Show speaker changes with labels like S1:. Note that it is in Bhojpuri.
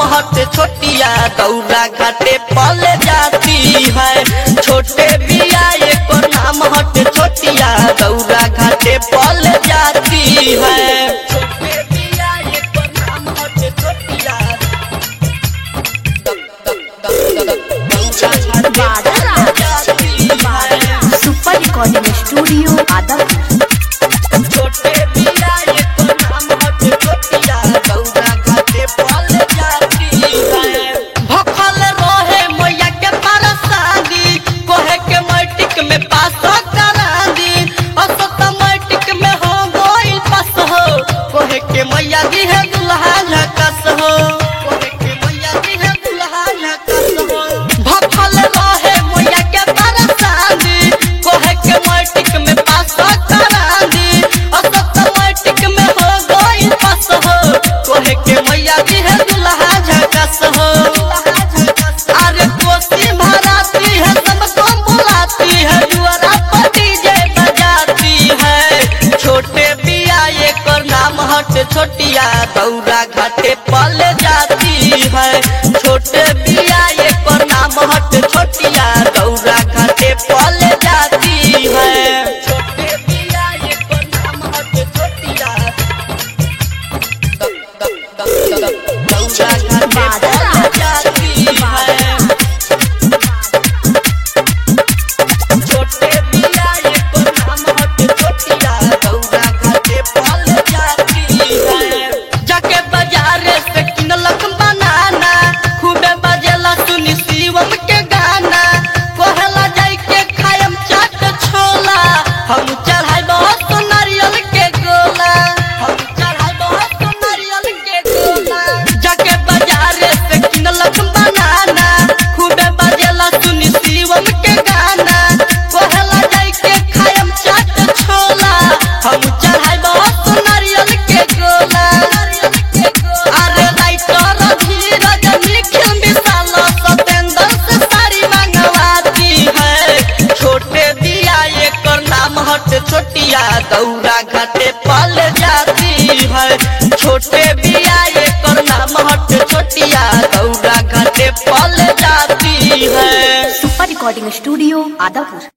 S1: हट छोटिया दौरा घाटे पल जाती है छोटे बिया एको नाम हट छोटिया दौरा घाटे पल जाती है छोटे बिया एको नाम हट छोटिया दौरा घाटे पल जाती है
S2: सुपर रिकॉर्डिंग स्टूडियो आदमपुर
S1: छोटे बिया एको नाम हट छोटिया दौरा घाटे पल जाती है भखल रहे मैया के परसादी कोहे के मैट्रिक में पास करा दी असत मैट्रिक में हो गइल पास हो कोहे के मैया दी है दुल्हा झकस हो कोहे के मैया दी है दुल्हा झकस हो भखल रहे मैया के परसादी कोहे के मैट्रिक में पास करा दी असत मैट्रिक में हो गइल पास हो कोहे के मैया दी है दुल्हा झकस हो अरे कोसी भराती है सबको बुलाती है जुआरा पर डीजे बजाती है छोटे बिया एक नाम हट छोटिया दौरा घाटे पल जाती है छोटे बिया एक नाम हट छोटिया दौरा घाटे पल जाती है छोटे बिया एक नाम हट छोटिया दौरा घाटे पल जाती है छोटे बिया एको नाम हट छोटिया दौरा घाटे पल जाती है जाके बाजारे से किनलक बनाना खूबे बजेला सुनी शिवम के गाना कहला जाई के खायम चाट छोला हम चढ़ाई बहुत नारियल के गोला हम चढ़ाई बहुत नारियल के गोला जाके बाजारे से किनलक बनाना खूबे बजेला सुनी शिवम के गाना कहला जाई के खायम चाट छोला हम चढ़ाई बहुत नारियल के गोला अरे राइटर धीरज निखिल विशाल सतेंद्र से साड़ी मंगवाती है छोटे दिया एक नाम हट छोटिया दौरा घाटे पल जाती है छोटे बिया एक नाम हट छोटिया दौरा घाटे पल जाती है
S2: सुपर रिकॉर्डिंग स्टूडियो आदापुर